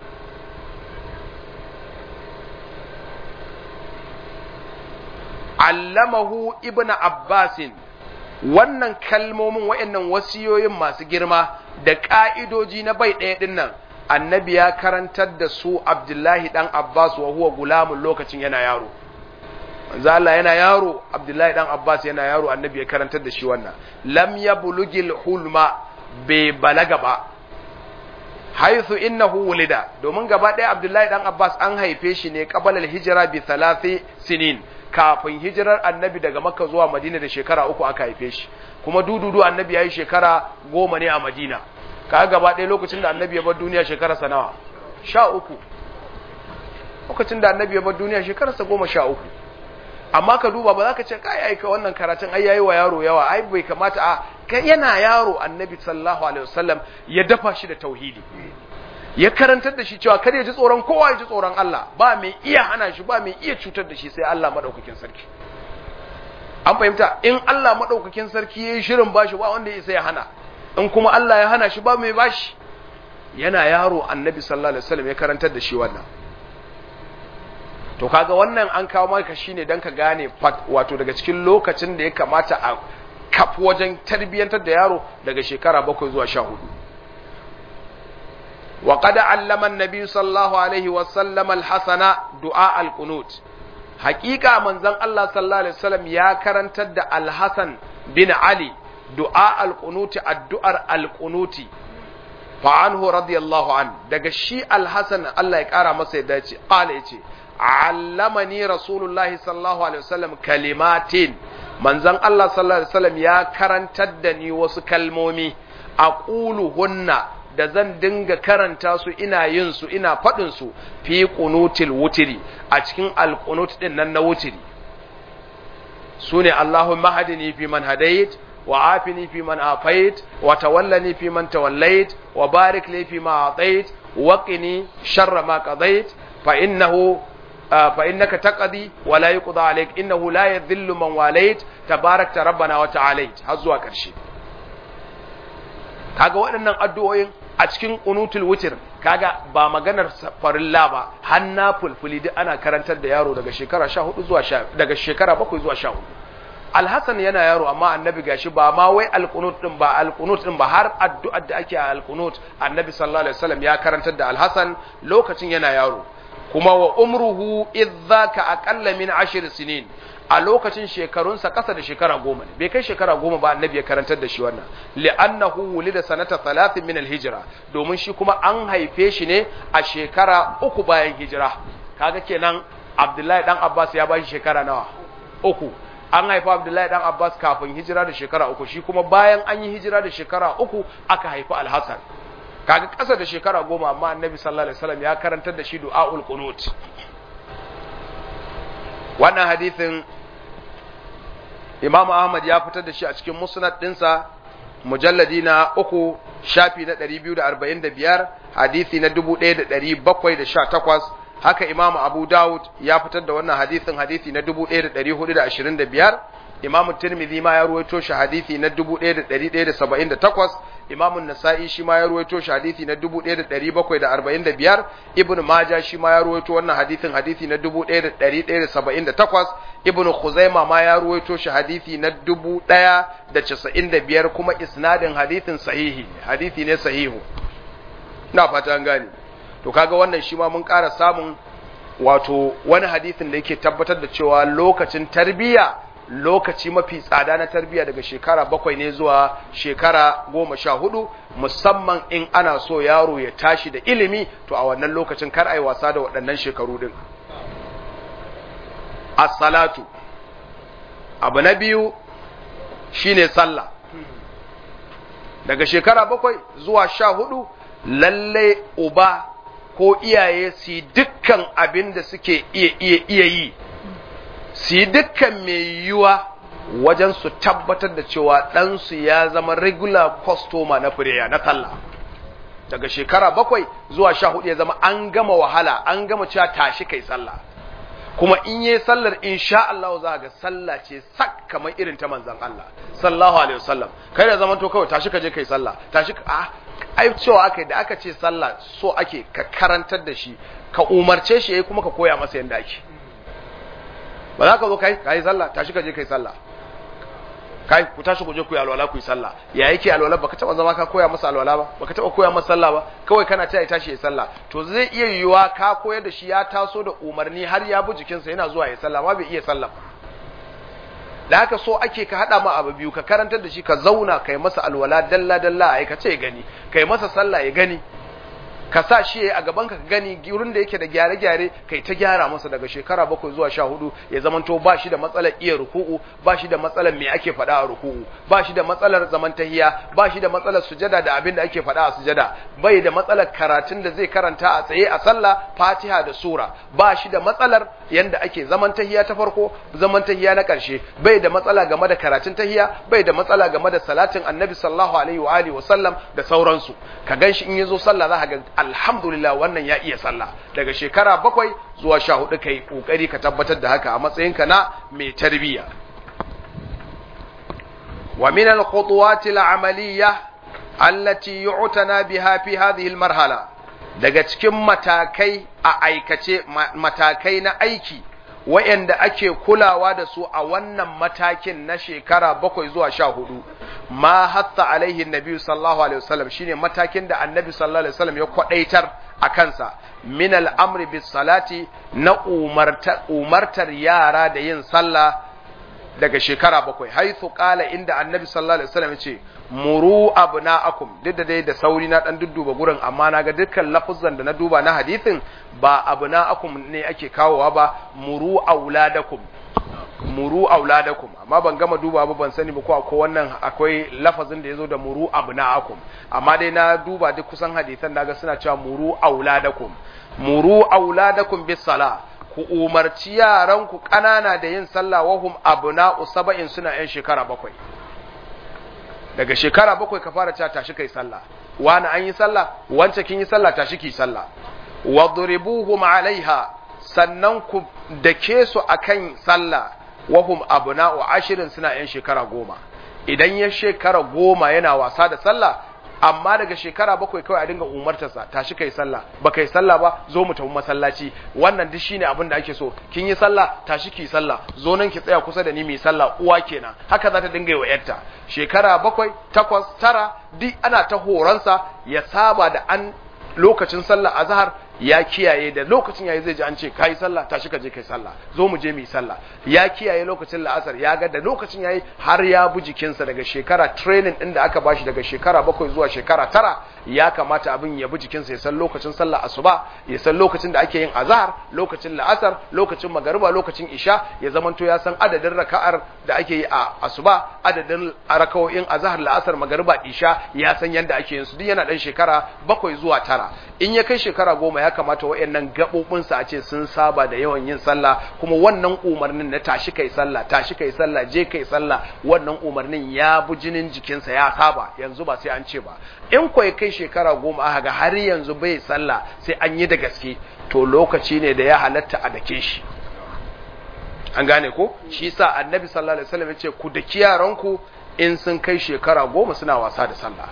allamahu ibn abbasin wannan kalmomin waɗannan wasiyoyin masu girma da ƙa'idoji na bai ɗaya ɗin nan annabi ya karantar da su abdullahi ɗan abbas wa huwa gulamun lokacin yana yaro manzo Allah yana yaro abdullahi ɗan abbas yana yaro annabi ya karantar da shi wannan lam ya bulugil hulma bai balaga ba haithu innahu wulida domin gaba ɗaya abdullahi ɗan abbas an haife shi ne qabalal hijira bi thalathi sinin kafin hijirar annabi daga makka zuwa madina da shekara uku aka haife shi kuma dududu annabi ya yi shekara goma ne a madina ka gaba ɗaya lokacin da annabi ya bar duniya shekararsa nawa sha uku lokacin da annabi ya bar duniya shekararsa goma sha uku amma ka duba ba za ka ce kai aika wannan karatun ai yayi wa yaro yawa ai bai kamata a kai yana yaro annabi sallallahu alaihi wasallam ya dafa shi da tauhidi ya karantar da shi cewa kar ya ji tsoron kowa ya ji tsoron Allah ba mai iya hana shi ba mai iya cutar da shi sai Allah madaukakin sarki an fahimta in Allah madaukakin sarki yayi shirin bashi ba wanda ya ya hana in kuma Allah ya hana shi ba mai bashi yana yaro annabi sallallahu alaihi wasallam ya karantar da shi wannan to kaga wannan an kawo maka shine dan ka gane wato daga cikin lokacin da ya kamata a kaf wajen tarbiyyantar da yaro daga shekara bakwai zuwa sha hudu وقد علم النبي صلى الله عليه وسلم الحسن دعاء القنوت حقيقة من زن الله صلى الله عليه وسلم يا كرنت الحسن بن علي دعاء القنوت الدعاء القنوت فعنه رضي الله عنه دقى الشيء الحسن الله يكارى مسيح دايتي قال يتي علمني رسول الله صلى الله عليه وسلم كلمات من زن الله صلى الله عليه وسلم يا كرنت دني وسكلمومي أقولهن da zan dinga karanta su ina yin su ina faɗin su fi qunutil wutiri a cikin alqunut din nan na wutiri sune Allahumma hadini fi man hadait wa afini fi man afait wa tawallani fi man tawallait wa barik li fi ma atait wa qini sharra ma qadait fa innahu fa innaka taqdi wa la yuqda alayk innahu la yadhillu man walait tabarakta rabbana wa ta'alait har zuwa ƙarshe kaga waɗannan addu'o'in a cikin qunutul witr kaga ba maganar farilla ba hanna fulfuli duk ana karantar da yaro daga shekara 14 zuwa daga shekara 7 zuwa 14 Alhassan yana yaro amma annabi gashi ba ma wai alqunut din ba alqunut din ba har addu'ar da ake a alqunut annabi sallallahu alaihi wasallam ya karantar da Alhassan lokacin yana yaro kuma wa umruhu idzaka aqalla min 10 sinin a lokacin shekarunsa kasa da shekara goma ne bai kai shekara goma ba annabi ya karantar da shi wannan li'annahu wulida sanata thalathin min al-hijra domin shi kuma an haife shi ne a shekara uku bayan hijira kaga kenan Abdullahi dan Abbas ya bashi shekara nawa uku an haifa Abdullahi dan Abbas kafin hijira da shekara uku shi kuma bayan an yi hijira da shekara uku aka haifi Al-Hasan kaga kasa da shekara goma amma annabi sallallahu alaihi wasallam ya karantar da shi du'aul qunut wannan hadisin Imam Ahmad ya fitar da shi a cikin musnad ɗinsa mujalladi na uku shafi na 245 hadisi na 1718 haka Imam Abu Dawud ya fitar da wannan hadisin hadisi na 1425 Imam Tirmidhi ma ya ruwaito shi hadisi na 1178 Imam Nasa'i shi ma ya ruwaito shi hadisi na 1745 Ibn Majah shi ma ya ruwaito wannan hadisin hadisi na 1178 Ibn Khuzaimah ma ya ruwaito shi hadisi na 1095 kuma isnadin hadisin sahihi hadisi ne sahihu ina fata an gane to kaga wannan shi ma mun ƙara samun wato wani hadisin da yake tabbatar da cewa lokacin tarbiyya lokaci mafi tsada na tarbiyya daga shekara bakwai ne zuwa shekara goma sha hudu musamman in ana so yaro ya tashi da ilimi to a wannan lokacin kar a yi wasa da waɗannan shekaru din as-salatu abu na biyu shine sallah daga shekara bakwai zuwa sha hudu lalle uba ko iyaye su yi dukkan abin da suke iya iya iya yi su yi dukkan mai yiwuwa wajen su tabbatar da cewa ɗansu ya zama regular customer na fireya na sallah daga shekara bakwai zuwa sha hudu ya zama an gama wahala an gama cewa tashi kai sallah kuma in yi sallar insha Allah za ga sallah ce sak kamar irin ta manzon Allah sallallahu alaihi wasallam kai da zaman to kawai tashi ka je kai sallah tashi ka ah ai cewa aka da aka ce sallah so ake ka karantar da shi ka umarce shi yayi kuma ka koya masa yanda ake ba za ka zo kai kai sallah tashi ka je kai sallah kai ku tashi ku je ku yi alwala ku yi sallah ya yake alwala baka taba zama ka koya masa alwala ba baka taba koya masa sallah ba kawai kana ta tashi ya sallah to zai iya yiwuwa ka koyar da shi ya taso da umarni har ya bi jikinsa yana zuwa ya sallah ma bai iya sallah da haka so ake ka hada ma abu biyu ka karantar da shi ka zauna kai masa alwala dalla dalla ai ka ce gani kai masa sallah ya gani ka sa shi a gaban ka gani wurin da yake da gyare-gyare kai ta gyara masa daga shekara bakwai zuwa sha hudu ya zamanto ba shi da matsalar iya ruku'u ba shi da matsalar me ake faɗa a ruku'u ba shi da matsalar zaman tahiya ba shi da matsalar sujada da abin da ake faɗa a sujada bai da matsalar karatun da zai karanta a tsaye a sallah fatiha da sura ba shi da matsalar yanda ake zaman tahiya ta farko zaman tahiya na ƙarshe bai da matsala game da karatun tahiya bai da matsala game da salatin annabi sallallahu alaihi wa alihi wa sallam da sauransu ka ganshi in yazo sallah za ka ga alhamdulillah wannan ya iya sallah daga shekara bakwai zuwa sha hudu ka yi ƙoƙari ka tabbatar da haka a matsayinka na mai tarbiyya wa min al-khutuwati al-amaliyya allati yu'tana biha fi hadhihi al-marhala daga cikin matakai a aikace matakai na aiki wayanda ake kulawa da su a wannan matakin na shekara bakwai zuwa sha hudu ma hatta alaihi nabi sallallahu alaihi wasallam shine matakin da annabi sallallahu alaihi wasallam ya kwadaitar a kansa min al'amri bis salati na umartar yara da yin sallah daga shekara bakwai haithu qala inda annabi sallallahu alaihi wasallam yace muru abna'akum duk da dai da sauri na dan dudduba gurin amma na ga dukkan lafuzan da na duba na hadisin ba abna'akum ne ake kawowa ba muru auladakum muru auladakum amma ban gama duba ba ban sani ba ko akwai wannan akwai lafazin da yazo da muru abna'akum amma dai na duba duk kusan hadisan naga suna cewa muru auladakum muru auladakum bis sala ku umarci yaranku ƙanana da yin sallah wahum abna'u saba'in suna yan shekara bakwai daga shekara bakwai ka fara cewa tashi kai sallah wani an yi sallah wance kin yi sallah tashi ki sallah wadribuhum alaiha sannan ku dake su akan sallah wahum abna'u ashirin suna yan shekara goma idan ya shekara goma yana wasa da sallah amma daga shekara bakwai kawai a dinga umartarsa tashi kai sallah ba kai sallah ba zo mu tafi masallaci wannan duk shine abin da ake so kin yi sallah tashi ki sallah zo nan ki tsaya kusa da ni mai sallah uwa kenan haka za ta dinga yi wa yarta shekara bakwai takwas tara duk ana ta horonsa ya saba da an lokacin sallah azhar ya kiyaye da lokacin yayi zai ji an ce kai sallah tashi ka je kai sallah zo mu je mu yi sallah ya kiyaye lokacin la'asar ya ga da lokacin yayi har ya bu jikinsa daga shekara training din da aka bashi daga shekara bakwai zuwa shekara tara ya kamata abin ya bi jikinsa ya san lokacin sallah asuba ya san lokacin da ake yin azhar lokacin la'asar lokacin magariba lokacin isha ya zamanto ya san adadin raka'ar da ake yi a asuba adadin rakawoyin azhar la'asar magariba isha ya san yanda ake yin su duk yana dan shekara bakwai zuwa tara in ya kai shekara goma ya kamata wayannan gabobinsa a ce sun saba da yawan yin sallah kuma wannan umarnin na tashi kai sallah tashi kai sallah je kai sallah wannan umarnin ya bu jinin jikinsa ya saba yanzu ba sai an ce ba in ko ya kai shekara goma aka ga har yanzu bai sallah sai an yi da gaske to lokaci ne da ya halatta a dake shi an gane ko shi yasa annabi sallallahu alaihi wasallam ya ce ku daki yaranku in sun kai shekara goma suna wasa da sallah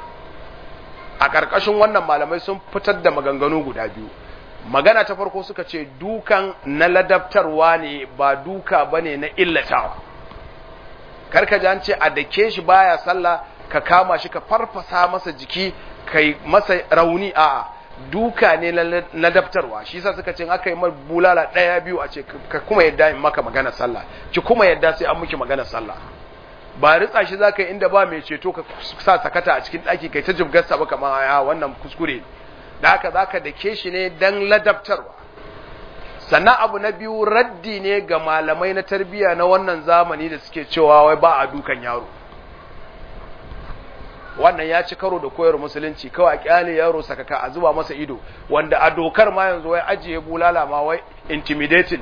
a ƙarƙashin wannan malamai sun fitar da maganganu guda biyu magana ta farko suka ce dukan na ladabtarwa ne ba duka ba ne na illatawa karka ji an ce a dake shi baya sallah ka kama shi ka farfasa masa jiki kai masa rauni a duka ne na ladabtarwa shi sa suka ce aka yi mar bulala ɗaya biyu a ce ka kuma yadda in maka magana sallah ki kuma yadda sai an miki magana sallah ba ritsa shi za ka yi inda ba mai ceto ka sa sakata a cikin ɗaki kai ta jibgarsa ba kamar ya wannan kuskure da haka za ka dake shi ne don ladabtarwa sannan abu na biyu raddi ne ga malamai na tarbiyya na wannan zamani da suke cewa wai ba a dukan yaro wannan ya ci karo da koyar musulunci kawai a kyale yaro sakaka a zuba masa ido wanda a dokar ma yanzu wai ajiye bulala ma wai intimidating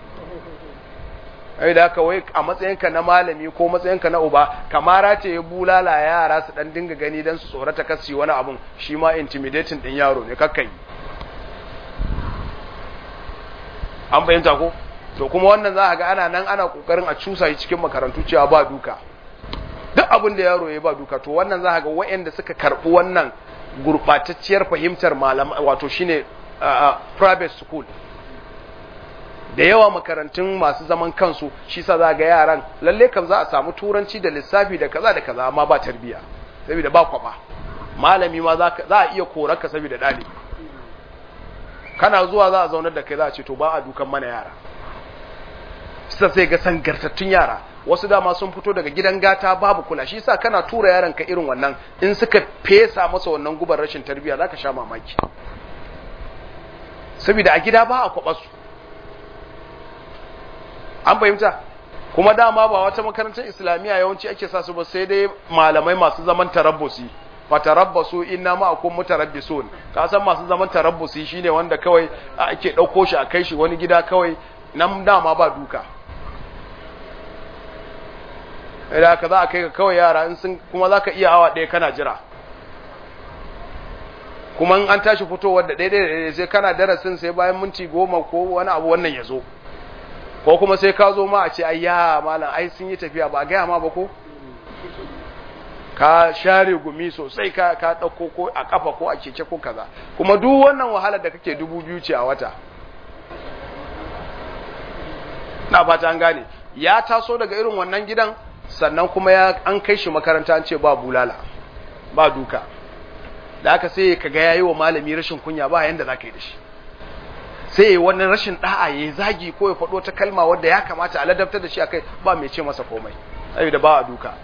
ai da haka wai a matsayinka na malami ko matsayinka na uba kamara ce ya bulala yara su dan dinga gani dan su tsorata kasi wani abun shi ma intimidating din yaro ne kakkai an bayyanta ko to kuma wannan za ga ana nan ana kokarin a cusa shi cikin makarantu cewa ba duka duk abin da yaro ya ba duka to wannan za ga waɗanda suka karɓi wannan gurɓatacciyar fahimtar malama wato shine private school da yawa makarantun masu zaman kansu shi sa za ga yaran lalle kan za a samu turanci da lissafi da kaza da kaza amma ba tarbiya saboda ba kwaba malami ma za a iya korarka saboda ɗalibi kana zuwa za a zaunar da kai za a ce to ba a dukan mana yara sai sai ga sangartattun yara wasu dama sun fito daga gidan gata babu kula shi sa kana tura yaran ka irin wannan in suka fesa masa wannan gubar rashin tarbiya zaka sha mamaki saboda a gida ba a kwaba su an fahimta kuma dama ba wata makarantar islamiyya yawanci ake sa su ba sai dai malamai masu zaman tarabbusi fa tarabbasu inna ma'akum mutarabbisun ka san masu zaman tarabbusi shine wanda kawai ake dauko shi a kai shi wani gida kawai nan dama ba duka idan ka za a kai ka kawai yara in sun kuma zaka iya awa ɗaya kana jira kuma an tashi fitowar da ɗaya sai kana darasin sai bayan minti goma ko wani abu wannan ya zo ko kuma sai ka zo ma a ce ayya malam ai sun yi tafiya ba gaya ma ba ko ka share gumi sosai ka ka dauko ko a kafa ko a keke ko kaza kuma duk wannan wahalar da kake dubu biyu ce a wata na fata an gane ya taso daga irin wannan gidan sannan kuma ya an kai shi makaranta an ce ba bulala ba duka da aka sai kaga yayi wa malami rashin kunya ba yanda zaka yi da shi sai yi wani rashin da'a ya zagi ko ya faɗo ta kalma wadda ya kamata a ladabtar da shi a kai ba mai ce masa komai saboda ba a duka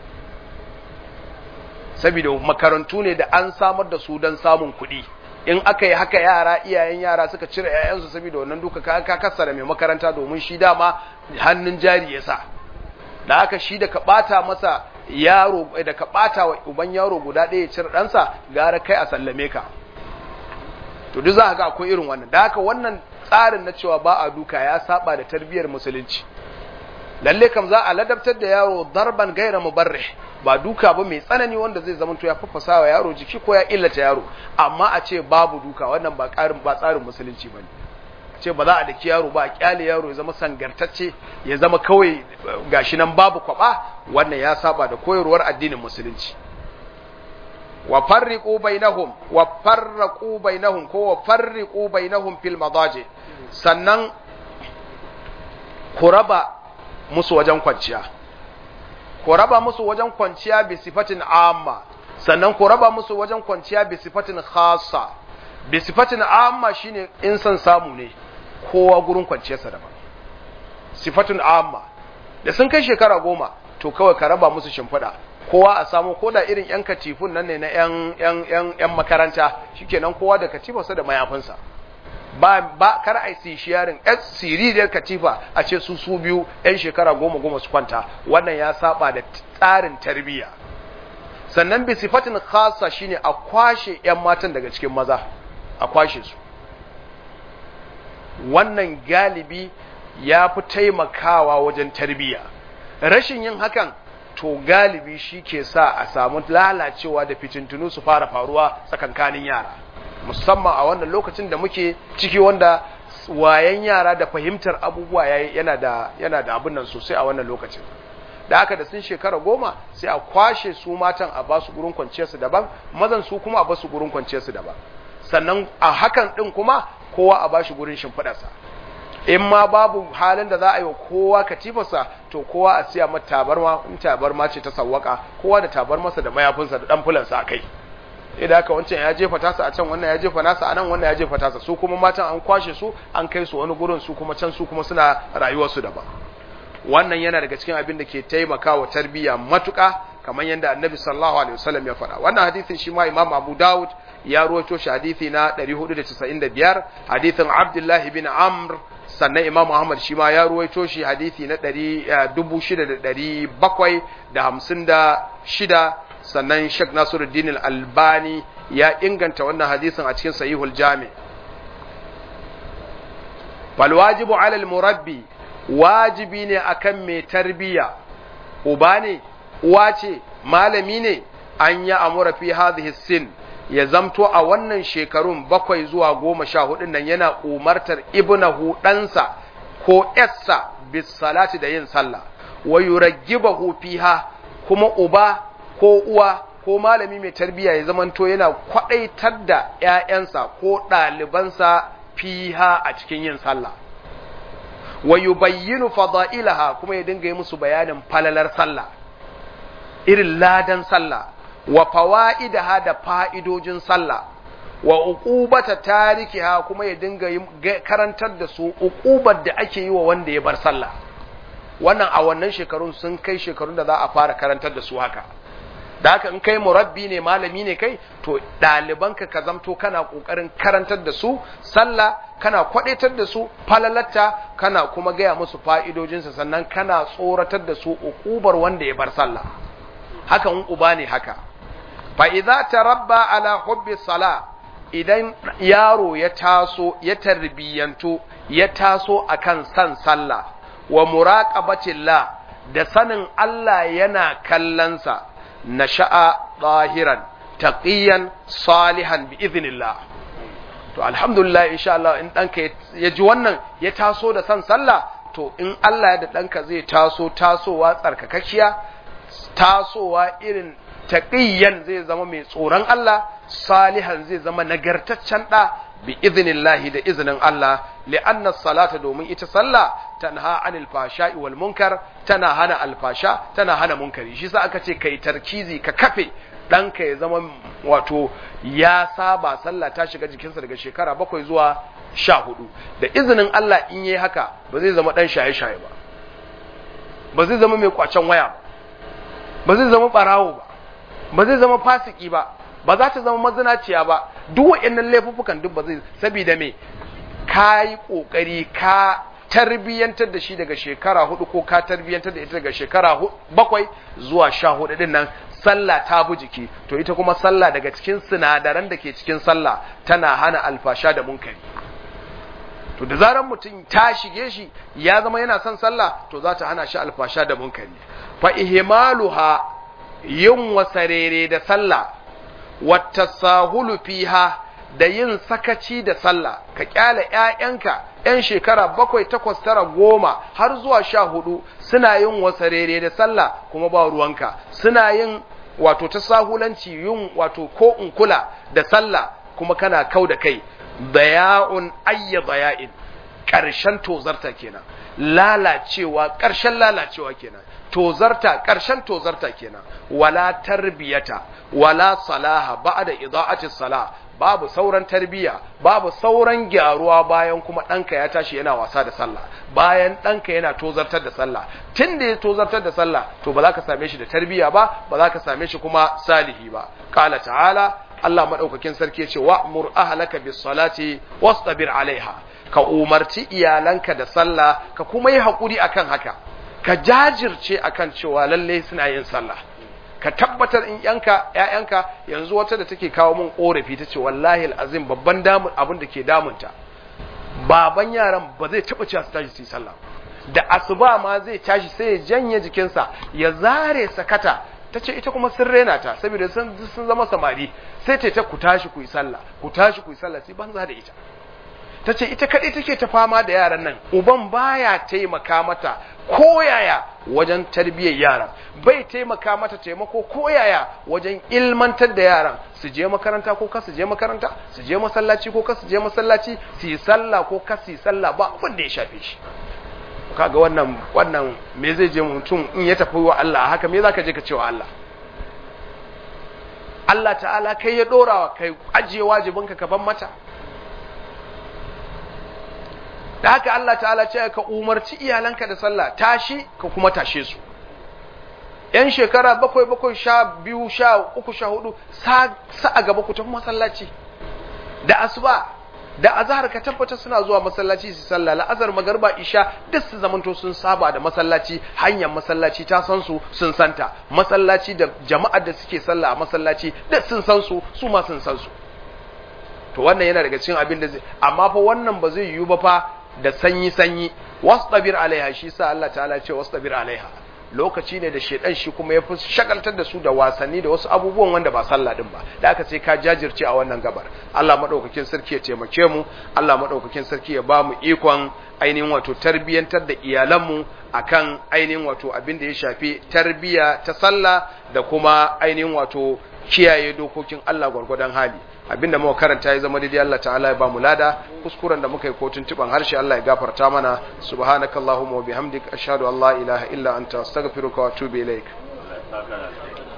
saboda makarantu ne da an samar da su don samun kuɗi in aka yi haka yara iyayen yara suka cire 'ya'yansu saboda wannan duka ka ka kassara mai makaranta domin shi dama hannun jari ya sa da haka shi da ka ɓata masa yaro da ka ɓata wa uban yaro guda ɗaya ya cire ɗansa gara kai a sallame ka to duk za ga akwai irin wannan da haka wannan tsarin na cewa ba a duka ya saba da tarbiyyar musulunci lalle kam za a ladabtar da yaro darban gaira mubarrih ba duka ba mai tsanani wanda zai zama to ya fafasa wa yaro jiki ko ya illata yaro amma a ce babu duka wannan ba karin ba tsarin musulunci bane ce ba za a daki yaro ba a kyale yaro ya zama sangartacce ya zama kawai gashi nan babu kwaba wannan ya saba da koyarwar addinin musulunci wa farriqu bainahum wa farraqu bainahum ko wa farriqu bainahum fil madaji sannan ku raba musu wajen kwanciya ku raba musu wajen kwanciya bi sifatin amma sannan ku raba musu wajen kwanciya bi sifatin khassa bi sifatin amma shine in san samu ne kowa gurin kwanciyarsa daban sifatin amma da sun kai shekara goma to kawai ka raba musu shimfiɗa kowa a samu ko da irin yan katifun nan ne na yan yan yan yan makaranta shikenan kowa da katifarsa da mayafinsa ba ba kar ai si sharing s siririyar katifa a ce su su biyu yan shekara goma goma su kwanta wannan ya saba da tsarin tarbiyya sannan bi sifatin khassa shine a kwashe yan matan daga cikin maza a kwashe su wannan galibi ya fi taimakawa wajen tarbiyya rashin yin hakan to galibi shi ke sa a samu lalacewa da fitintunu su fara faruwa tsakankanin yara musamman a wannan lokacin da muke ciki wanda wayan yara da fahimtar abubuwa yana da yana da abin nan sosai a wannan lokacin da haka da sun shekara goma sai a kwashe su matan a basu gurin kwanciyarsu daban mazan su kuma a basu gurin kwanciyarsu daban sannan a hakan din kuma kowa a bashi gurin shimfiɗarsa in ma babu halin da za a yi wa kowa katifarsa to kowa a siya mata tabarma in tabarma ce ta sawwaka kowa da tabarmarsa da mayafinsa da dan fulansa a kai idan haka wancan ya jefa tasa a can wannan ya jefa nasa a nan wannan ya jefa tasa su kuma matan an kwashe su an kai su wani gurin su kuma can su kuma suna rayuwarsu daban wannan yana daga cikin abin da ke taimakawa tarbiyya matuƙa kamar yadda annabi sallallahu alaihi wasallam ya faɗa wannan hadisin shi ma imam abu dawud ya ruwaito shi hadisi na 495 hadisin abdullah bin amr sannan imam Muhammad shi ma ya ruwaito shi hadisi na 6756 sannan Sheikh Nasiruddin Al-Albani ya inganta wannan hadisin a cikin Sahihul Jami' fal wajibu 'ala al-murabbi wajibi ne akan mai tarbiya uba ne uwa ce malami ne an ya amura fi hadhihi sin ya zamto a wannan shekarun bakwai zuwa goma sha hudun nan yana umartar ibnahu ɗansa ko yassa bis salati da yin sallah wa yuraggibahu fiha kuma uba ko uwa ko malami mai tarbiyya ya zamanto yana kwadaitar da ƴaƴansa ko ɗalibansa fiha a cikin yin sallah wa yubayyinu fada'ilaha kuma ya dinga yi musu bayanin falalar sallah irin ladan sallah wa fawaidaha da fa'idojin sallah wa uqubata tarikiha kuma ya dinga karantar da su uqubar da ake yi wa wanda ya bar sallah wannan a wannan shekarun sun kai shekarun da za a fara karantar da su haka da haka in kai murabbi ne malami ne kai to ɗalibanka ka zamto kana ƙoƙarin karantar da su sallah kana kwaɗaitar da su falalatta kana kuma gaya musu fa'idojinsa sannan kana tsoratar da su uƙubar wanda ya bar sallah haka in uba ne haka fa idza tarabba ala hubbi sala idan yaro ya taso ya tarbiyyantu ya taso akan san sallah wa muraqabatillah da sanin Allah yana kallonsa nasha'a ɗahiran taqiyan salihan bi idhnillah to alhamdulillah insha Allah in ɗanka ya ji wannan ya taso da san sallah to in Allah ya da ɗanka zai taso tasowa tsarkakakkiya tasowa irin taqiyan zai zama mai tsoron Allah salihan zai zama nagartaccen ɗa bi idhnillahi da izinin Allah li'anna salata domin ita sallah tanha anil fasha'i wal munkar tana hana alfasha tana hana munkari shi sa aka ce kai tarkizi ka kafe ɗanka ya zama wato ya saba sallah ta shiga jikinsa daga shekara bakwai zuwa sha hudu da izinin Allah in yi haka ba zai zama ɗan shaye-shaye ba ba zai zama mai kwacen waya ba ba zai zama ɓarawo ba ba zai zama fasiki ba ba za ta zama mazinaciya ba duk waɗannan laifuffukan duk ba zai saboda me ka yi ƙoƙari ka tarbiyyantar da shi daga shekara hudu ko ka tarbiyyantar da ita daga shekara bakwai zuwa sha hudu din nan sallah ta bi jiki to ita kuma sallah daga cikin sinadaran da ke cikin sallah tana hana alfasha da munkari to da zaran mutum ta shige shi ya zama yana son sallah to za ta hana shi alfasha da munkari fa ihmaluha yin wasarere da sallah wata sahulu fiha da yin sakaci da sallah ka kyale ƴaƴanka ƴan shekara bakwai takwas tara goma har zuwa sha hudu suna yin wasarere da sallah kuma ba ruwanka suna yin wato ta sahulanci yin wato ko in kula da sallah kuma kana kau da kai daya'un ayya daya'in ƙarshen tozarta kenan lalacewa ƙarshen lalacewa kenan tozarta ƙarshen tozarta kenan wala tarbiyata wala salaha ba'da ida'ati salah babu sauran tarbiya babu sauran gyaruwa bayan kuma ɗanka ya tashi yana wasa da sallah bayan ɗanka yana tozartar da sallah tun da ya tozartar da sallah to ba za ka same shi da tarbiya ba ba za ka same shi kuma salihi ba qala ta'ala Allah madaukakin sarki ya ce wa'mur ahlaka bis salati wastabir alaiha ka umarci iyalanka da sallah ka kuma yi hakuri akan haka ka jajirce akan cewa lalle suna yin sallah ka tabbatar in yanka ƴaƴanka yanzu wata da take kawo min korafi ta ce wallahi alazim babban damun abin da ke damunta baban yaran ba zai taba cewa su tashi su yi sallah da asuba ma zai tashi sai ya janye jikinsa ya zare sakata ta ce ita kuma sun rena ta saboda sun sun zama samari sai ta ta ku tashi ku yi sallah ku tashi ku yi sallah sai banza da ita ta ce ita kaɗai take ta fama da yaran nan uban baya taimaka mata koyaya wajen tarbiyyar yaran bai taimaka mata taimako koyaya wajen ilmantar da yaran su je makaranta ko ka su je makaranta su je masallaci ko ka su je masallaci su yi sallah ko ka su yi sallah ba abin da ya shafe shi kaga wannan wannan me zai je mutum in ya tafi wa Allah haka me zaka je ka ce wa Allah Allah ta'ala kai ya dorawa kai ajiye wajibinka ka ban mata da haka Allah ta'ala ce ka umarci iyalanka da sallah tashi ka kuma tashe su yan shekara bakwai bakwai sha biyu sha uku sha hudu sa a gaba ku tafi masallaci da asuba da azhar ka tabbata suna zuwa masallaci su sallah la'azar magarba isha duk su zamanto sun saba da masallaci hanyar masallaci ta san su sun santa masallaci da jama'ar da suke sallah a masallaci duk sun san su su ma sun san su to wannan yana daga cikin abin da zai amma fa wannan ba zai yiwu ba fa da sanyi sanyi wastabir alaiha shi sa Allah ta'ala ce wastabir alaiha lokaci ne da shedan shi kuma ya fi shagaltar da su da wasanni da wasu abubuwan wanda ba sallah din ba da aka sai ka jajirce a wannan gabar Allah madaukakin sarki ya taimake mu Allah madaukakin sarki ya ba mu ikon ainihin wato tarbiyantar da iyalanmu akan ainihin wato abin da ya shafi tarbiya ta sallah da kuma ainihin wato kiyaye dokokin Allah gwargwadon hali abinda muka karanta ya zama daidai Allah ta'ala ya ba mu lada kuskuren da muka yi kotun tuban harshe Allah ya gafarta mana subhanakallahumma wa bihamdik ashhadu an la ilaha illa anta astaghfiruka wa atubu ilaik